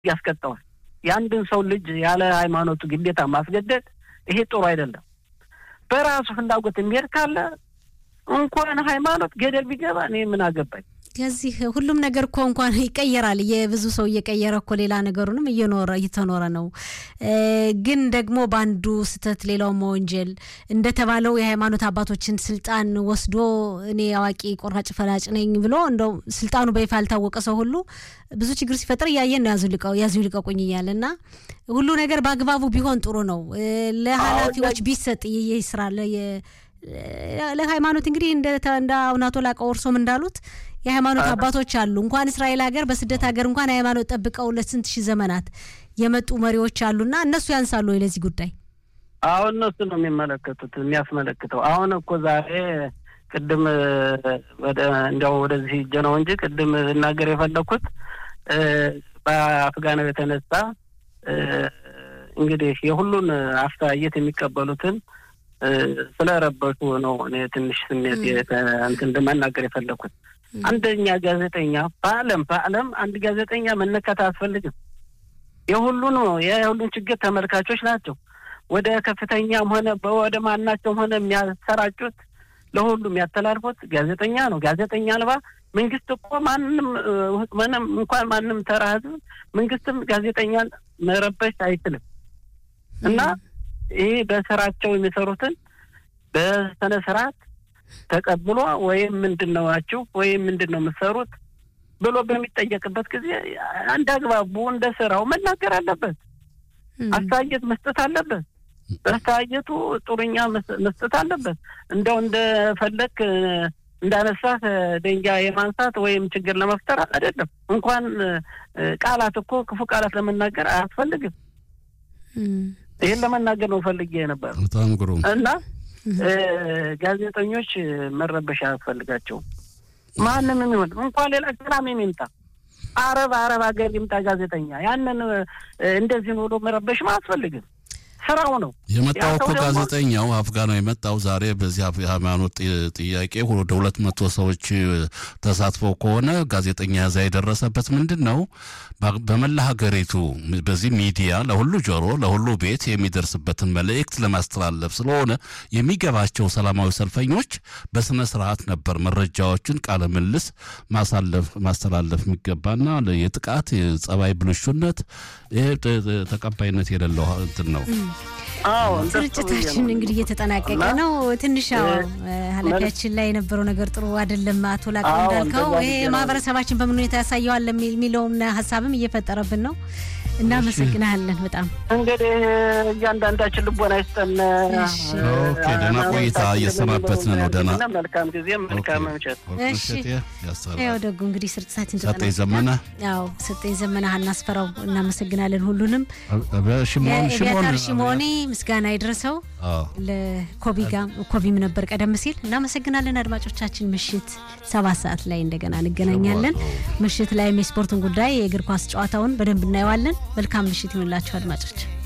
ያስቀጠዋል። የአንድን ሰው ልጅ ያለ ሃይማኖቱ ግዴታ ማስገደድ ይሄ ጥሩ አይደለም። በራሱ ፍላጎት የሚሄድ ካለ እንኳን ሃይማኖት ገደል ቢገባ እኔ ምን አገባኝ። ከዚህ ሁሉም ነገር እኮ እንኳን ይቀየራል። የብዙ ሰው እየቀየረ እኮ ሌላ ነገሩንም እየኖረ እየተኖረ ነው። ግን ደግሞ በአንዱ ስህተት ሌላው መወንጀል እንደተባለው የሃይማኖት አባቶችን ስልጣን ወስዶ እኔ አዋቂ ቆራጭ ፈላጭ ነኝ ብሎ እንደው ስልጣኑ በይፋ ያልታወቀ ሰው ሁሉ ብዙ ችግር ሲፈጠር እያየን ነው። ያዙ ይልቀቁኝ እያለ እና ሁሉ ነገር በአግባቡ ቢሆን ጥሩ ነው። ለኃላፊዎች ቢሰጥ ይህ ስራ ለሃይማኖት እንግዲህ እንደ አቡነ ላቀ ወርሶም እንዳሉት የሃይማኖት አባቶች አሉ። እንኳን እስራኤል ሀገር በስደት ሀገር እንኳን ሃይማኖት ጠብቀው ለስንት ሺህ ዘመናት የመጡ መሪዎች አሉና እነሱ ያንሳሉ ወይ ለዚህ ጉዳይ? አሁን እነሱ ነው የሚመለከቱት የሚያስመለክተው። አሁን እኮ ዛሬ ቅድም ወደ እንዲያው ወደዚህ ሂጄ ነው እንጂ ቅድም ልናገር የፈለግኩት በአፍጋናው የተነሳ እንግዲህ የሁሉን አስተያየት የሚቀበሉትን ስለረበሹ ነው እኔ ትንሽ ስሜት እንትን መናገር የፈለግኩት። አንደኛ ጋዜጠኛ በዓለም በዓለም አንድ ጋዜጠኛ መነካት አያስፈልግም። የሁሉን የሁሉን ችግር ተመልካቾች ናቸው። ወደ ከፍተኛም ሆነ ወደ ማናቸውም ሆነ የሚያሰራጩት ለሁሉ የሚያስተላልፉት ጋዜጠኛ ነው። ጋዜጠኛ አልባ መንግስት እኮ ማንም ምንም እንኳን ማንም ተራ ህዝብ መንግስትም ጋዜጠኛን መረበሽ አይችልም እና ይህ በስራቸው የሚሰሩትን በስነ ስርዓት ተቀብሎ ወይም ምንድን ነው ናችሁ ወይም ምንድን ነው የምትሰሩት ብሎ በሚጠየቅበት ጊዜ አንድ አግባቡ እንደ ስራው መናገር አለበት። አስተያየት መስጠት አለበት። በአስተያየቱ ጥሩኛ መስጠት አለበት። እንደው እንደፈለግ እንዳነሳት ድንጋይ የማንሳት ወይም ችግር ለመፍጠር አይደለም። እንኳን ቃላት እኮ ክፉ ቃላት ለመናገር አያስፈልግም። ይህን ለመናገር ነው ፈልጌ ነበር። በጣም ግሩም እና ጋዜጠኞች መረበሽ አያስፈልጋቸውም። ማንም የሚሆን እንኳን ሌላ ሰላም የሚምጣ አረብ አረብ ሀገር ይምጣ ጋዜጠኛ ያንን እንደዚህ ብሎ መረበሽም አያስፈልግም። ስራው ነው የመጣው እኮ ጋዜጠኛው አፍጋናው የመጣው ዛሬ በዚህ የሃይማኖት ጥያቄ ወደ ሁለት መቶ ሰዎች ተሳትፈው ከሆነ ጋዜጠኛ ያዛ የደረሰበት ምንድን ነው? በመላ ሀገሪቱ በዚህ ሚዲያ ለሁሉ ጆሮ ለሁሉ ቤት የሚደርስበትን መልእክት ለማስተላለፍ ስለሆነ የሚገባቸው ሰላማዊ ሰልፈኞች በስነ ስርዓት ነበር መረጃዎችን ቃለ ምልስ ማሳለፍ ማስተላለፍ የሚገባና የጥቃት የጸባይ ብልሹነት ይሄ ተቀባይነት የሌለው እንትን ነው። ስርጭታችን እንግዲህ እየተጠናቀቀ ነው። ትንሽ ኃላፊያችን ላይ የነበረው ነገር ጥሩ አይደለም። አቶ ላቀ እንዳልከው ይሄ ማህበረሰባችን በምን ሁኔታ ያሳየዋል የሚለውም ሀሳብም እየፈጠረብን ነው። እናመሰግናለን በጣም እንግዲህ እያንዳንዳችን ልቦና ይስጠን። ኦኬ፣ ደህና ቆይታ እየሰናበትን ነው። ደህና መልካም ጊዜ፣ መልካም ምሽት። እሺ፣ ያው ደጉ እንግዲህ ስርጭታችን ሰጠኝ ዘመነ፣ ያው ሰጠኝ ዘመነ፣ እናስፈራው እናመሰግናለን ሁሉንም። ሽሞን የቢያታር ሽሞኔ ምስጋና ይድረሰው ለኮቢም ነበር ቀደም ሲል። እናመሰግናለን አድማጮቻችን። ምሽት ሰባት ሰዓት ላይ እንደገና እንገናኛለን። ምሽት ላይም የስፖርቱን ጉዳይ የእግር ኳስ ጨዋታውን በደንብ እናየዋለን። መልካም ምሽት ይሁንላችሁ አድማጮች።